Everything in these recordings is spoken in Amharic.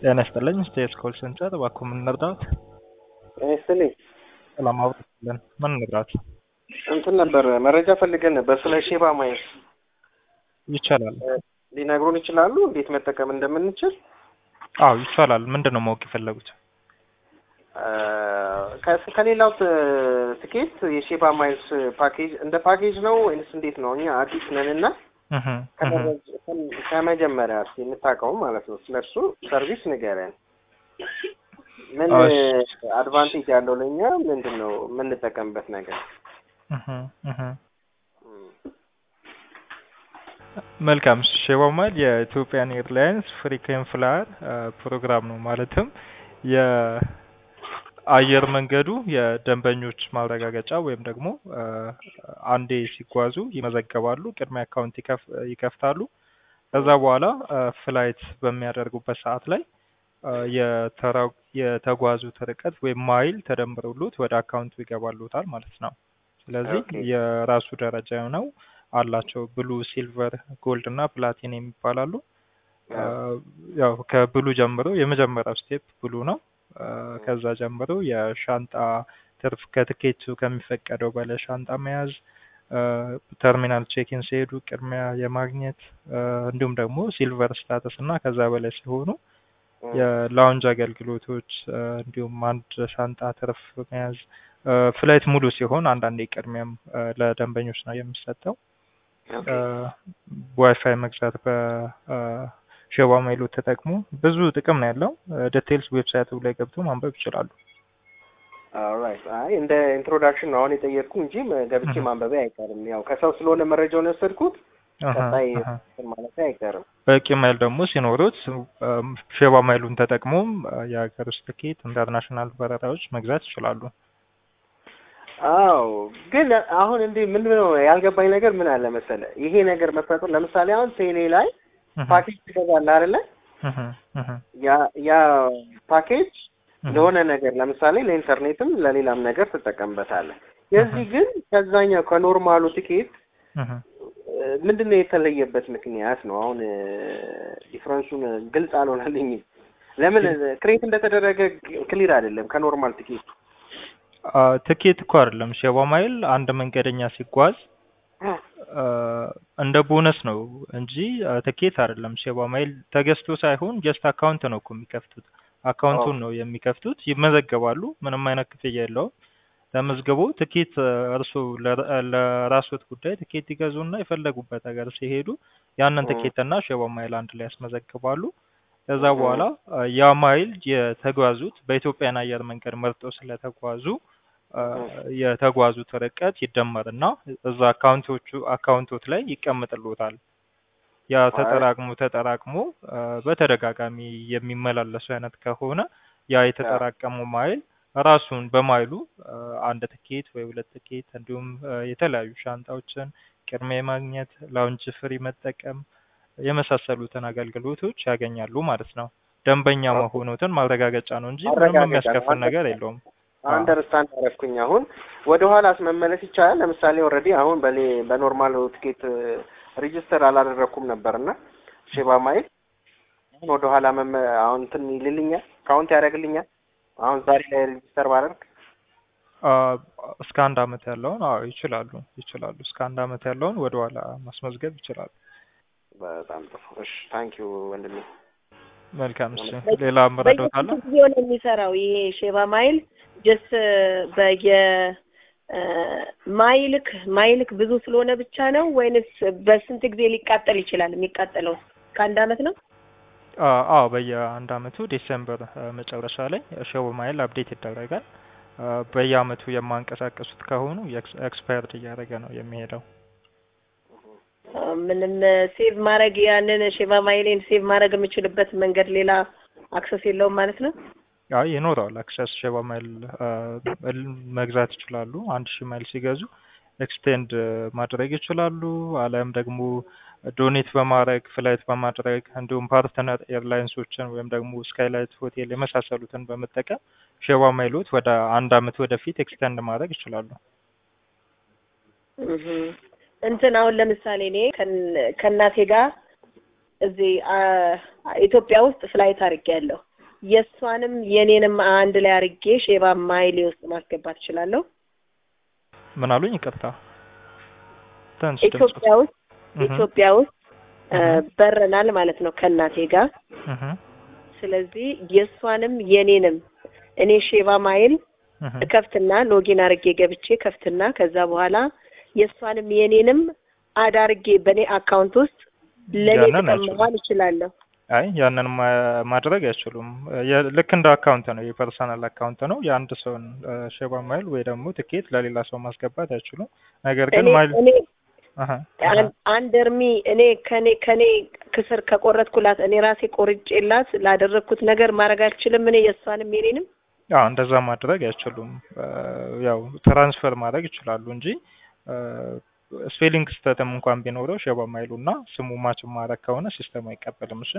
ጤና ይስጥልኝ ስቴትስ ኮል ሴንተር እባክዎ ምን እንርዳዎት? ጤና ይስጥልኝ። ሰላም አውርድልን ምን እንርዳዎት? እንትን ነበር መረጃ ፈልገን ነበር ስለ ሼባ ማየት ይቻላል። ሊነግሩን ይችላሉ እንዴት መጠቀም እንደምንችል? አዎ ይቻላል። ምንድን ነው ማወቅ የፈለጉት? ከ- ከሌላው ት- ትኬት የሼባ ማይልስ ፓኬጅ እንደ ፓኬጅ ነው ወይንስ እንዴት ነው? እኛ አዲስ ነን እና እህ እህ ከመረጃ- ከመጀመሪያ እስኪ የምታውቀው ማለት ነው ስለ እርሱ ሰርቪስ ንገረን። ምን እሺ። አድቫንቴጅ ያለው ለእኛ ምንድን ነው የምንጠቀምበት ነገር? እህ እህ መልካም ሼባ ማይል የኢትዮጵያን ኤርላይንስ ፍሪኩዌንት ፍላየር ፕሮግራም ነው። ማለትም የአየር መንገዱ የደንበኞች ማረጋገጫ ወይም ደግሞ አ፣ አንዴ ሲጓዙ ይመዘገባሉ፣ ቅድሚያ አካውንት ይከፍ- ይከፍታሉ። ከዛ በኋላ አ፣ ፍላይት በሚያደርጉበት ሰዓት ላይ አ፣ የተራ- የተጓዙት ርቀት ወይም ማይል ተደምሮሎት ወደ አካውንቱ ይገባሉታል ማለት ነው። ስለዚህ ኦኬ። የራሱ ደረጃ የሆነው አላቸው ብሉ፣ ሲልቨር፣ ጎልድ እና ፕላቲን የሚባላሉ። አ፣ ያው ከብሉ ጀምሮ የመጀመሪያው ስቴፕ ብሉ ነው። አ፣ ከዛ ጀምሮ የሻንጣ ትርፍ ከትኬቱ ከሚፈቀደው በላይ ሻንጣ መያዝ፣ አ፣ ተርሚናል ቼኪን ሲሄዱ ቅድሚያ የማግኘት አ፣ እንዲሁም ደግሞ ሲልቨር ስታተስ እና ከዛ በላይ ሲሆኑ የላውንጅ አገልግሎቶች አ፣ እንዲሁም አንድ ሻንጣ ትርፍ መያዝ አ፣ ፍላይት ሙሉ ሲሆን አንዳንዴ ቅድሚያም አ፣ ለደንበኞች ነው የሚሰጠው። ኦኬ። ዋይፋይ መግዛት በሼባ ማይሉ ተጠቅሞ ብዙ ጥቅም ነው ያለው። ዲቴልስ ዌብሳይቱ ላይ ገብቶ ማንበብ ይችላሉ። ኦልራይት። አይ እንደ ኢንትሮዳክሽን ነው አሁን የጠየቅኩ እንጂ ገብቼ እህ። ማንበቤ አይቀርም። ያው ከሰው ስለሆነ መረጃውን የወሰድኩት አሀ፣ ቀጣይ አሀ። እንትን ማለቴ አይቀርም። በቂ ማይል ደግሞ ሲኖሩት አም፣ ሼባ ማይሉን ተጠቅሞም አ፣ የሀገር ውስጥ ትኬት፣ ኢንተርናሽናል በረራዎች መግዛት ይችላሉ። አዎ ግን አሁን እንዲህ ምን ነው ያልገባኝ ነገር ምን አለ መሰለ ይሄ ነገር መፈጠሩ ለምሳሌ አሁን ቴሌ ላይ እህ፣ ፓኬጅ ትገዛለህ አይደለ? እህ፣ እህ፣ ያ ያ ፓኬጅ እህ። ለሆነ ነገር ለምሳሌ ለኢንተርኔትም ለሌላም ነገር ትጠቀምበታለህ። የዚህ ግን ከዛኛው ከኖርማሉ ትኬት እህ። እ፣ ምንድነው የተለየበት ምክንያት ነው? አሁን እ፣ ዲፍረንሱን ግልጽ አልሆነልኝም። ለምን ክሬት እንደተደረገ ክሊር አይደለም ከኖርማል ትኬቱ። አ፣ ትኬት እኮ አይደለም ሼባ ማይል አንድ መንገደኛ ሲጓዝ አ፣ እንደ ቦነስ ነው እንጂ አ፣ ትኬት አይደለም። ሼባ ማይል ተገዝቶ ሳይሆን ጀስት አካውንት ነው እኮ የሚከፍቱት። አካውንቱን ነው የሚከፍቱት፣ ይመዘገባሉ። ምንም አይነት ክፍያ የለውም። ተመዝግቦ ትኬት እርሱ ለራስዎት ጉዳይ ትኬት ይገዙና የፈለጉበት ሀገር ሲሄዱ ያንን እ። ትኬትና ሼባ ማይል አንድ ላይ ያስመዘግባሉ። ከዛ እ። በኋላ አ፣ ያ ማይል የተጓዙት በኢትዮጵያን አየር መንገድ መርጦ ስለተጓዙ አ፣ የተጓዙት ርቀት ይደመርና እዛ አካውንቶቹ አካውንቶት ላይ ይቀመጥልዎታል። ያ ተጠራቅሞ ተጠራቅሞ አ፣ በተደጋጋሚ የሚመላለሱ አይነት ከሆነ ያ የተጠራቀመው ማይል ራሱን በማይሉ አ፣ አንድ ትኬት ወይ ሁለት ትኬት እንዲሁም አ፣ የተለያዩ ሻንጣዎችን ቅድሚያ የማግኘት ላውንጅ ፍሪ መጠቀም የመሳሰሉትን አገልግሎቶች ያገኛሉ ማለት ነው። ደንበኛ ኦኬ። መሆኑትን ማረጋገጫ ነው እንጂ ምንም ማረጋገጫ የሚያስከፍል ነው። ነገር የለውም። አንደርስታንድ አረፍኩኝ። አሁን ወደ ኋላስ መመለስ ይቻላል? ለምሳሌ ኦልሬዲ አሁን በሌ በኖርማል ትኬት ሬጅስተር አላደረኩም ነበርና ሼባ ማይል አሁን ወደ ኋላ መመ አሁን እንትን ይልልኛል ካውንት ያደርግልኛል። አሁን ዛሬ ላይ ሬጅስተር ባደርግ አ፣ እስከ አንድ አመት ያለውን አዎ ይችላሉ ይችላሉ። እስከ አንድ አመት ያለውን ወደ ኋላ ማስመዝገብ ይችላሉ። በጣም ጥሩ። እሺ ታንኪዩ ወንድሜ። መልካም እሺ። ሌላ መረዳት አለ? በየስንት ጊዜ ነው የሚሰራው ይሄ ሼባ ማይል? ጀስ በየ እ፣ ማይልክ ማይልክ ብዙ ስለሆነ ብቻ ነው ወይንስ በስንት ጊዜ ሊቃጠል ይችላል? የሚቃጠለው ከአንድ አመት ነው? አ- አዎ በየአንድ አመቱ ዲሴምበር አ፣ መጨረሻ ላይ ሼባ ማይል አፕዴት ይደረጋል። አ፣ በየአመቱ የማንቀሳቀሱት ከሆኑ ኤክስፓየርድ እያደረገ ነው የሚሄደው። አ፣ ምንም ሴቭ ማድረግ ያንን ሼባ ማይሌን ሴቭ ማድረግ የምችልበት መንገድ ሌላ አክሰስ የለውም ማለት ነው? አይ ይኖረዋል። አክሰስ ሼባ ማይል አ፣ ል- መግዛት ይችላሉ። አንድ ሺህ ማይል ሲገዙ ኤክስቴንድ ማድረግ ይችላሉ። አሊያም ደግሞ ዶኔት በማድረግ ፍላይት በማድረግ እንዲሁም ፓርትነር ኤርላይንሶችን ወይም ደግሞ ስካይላይት ሆቴል የመሳሰሉትን በመጠቀም ሼባ ማይሎት ወደ አንድ አመት ወደፊት ኤክስቴንድ ማድረግ ይችላሉ። እህ እንትን አሁን ለምሳሌ እኔ ከን- ከእናቴ ጋር እዚህ አ- ኢትዮጵያ ውስጥ ፍላይት አድርጌያለሁ የእሷንም የኔንም አንድ ላይ አድርጌ ሼባ ማይሌ ውስጥ ማስገባት እችላለሁ። ምን አሉኝ? ይቅርታ ትንሽ ድምፁ ኢትዮጵያ ውስጥ እህ ኢትዮጵያ ውስጥ እ፣ እህ በረናል ማለት ነው ከእናቴ ጋር። እህ ስለዚህ የእሷንም የኔንም እኔ ሼባ ማይል እህ ከፍትና ሎጊን አድርጌ ገብቼ ከፍትና ከዛ በኋላ የእሷንም የኔንም አዳርጌ በእኔ አካውንት ውስጥ ለኔ ያንን ጥቅም አይችሉም። መዋል እችላለሁ። አይ ያንን ማ- ማድረግ አይችሉም። የ- ልክ እንደ አካውንት ነው፣ የፐርሰናል አካውንት ነው። የአንድ ሰውን እ፣ ሼባ ማይል ወይ ደግሞ ትኬት ለሌላ ሰው ማስገባት አይችሉም። ነገር ግን እኔ ማይል እኔ አሀ አሀ አን- አንድ እርሚ እኔ ከኔ ከኔ ክስር ከቆረጥኩላት እኔ ራሴ ቆርጬላት ላደረግኩት ነገር ማድረግ አልችልም። እኔ የእሷንም የኔንም አዎ እንደዛ ማድረግ አይችሉም። እ፣ ያው ትራንስፈር ማድረግ ይችላሉ እንጂ እ፣ ስፔሊንግ ስህተትም እንኳን ቢኖረው ሼባ ማይሉ እና ስሙ ማች ማድረግ ከሆነ ሲስተም አይቀበልም። እሺ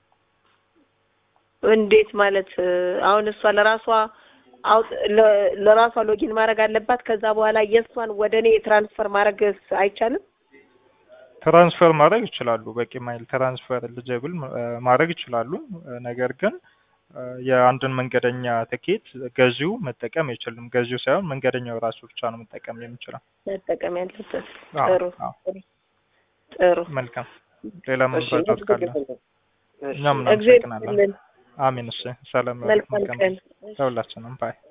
እንዴት ማለት እ፣ አሁን እሷ ለራሷ አውጥ ለ- ለራሷ ሎጊን ማድረግ አለባት። ከዛ በኋላ የእሷን ወደ እኔ ትራንስፈር ማድረግ አይቻልም። ትራንስፈር ማድረግ ይችላሉ። በቂ ማይል ትራንስፈር ኤሊጂብል ማድረግ ይችላሉ። እ፣ ነገር ግን እ፣ የአንድን መንገደኛ ትኬት ገዢው መጠቀም አይችልም። ገዢው ሳይሆን መንገደኛው ራሱ ብቻ ነው መጠቀም የሚችለው። መጠቀም ያለበት አዎ፣ ጥሩ አዎ። ጥሩ። መልካም። ሌላ ምን እሺ መረዳት ካለ እሺ እኛም እግዚአብሔር እናመሰግናለን። ይስጥልን። አሜን። እሺ ሰላም መልካም መልካም ቀን። ለሁላችንም ባይ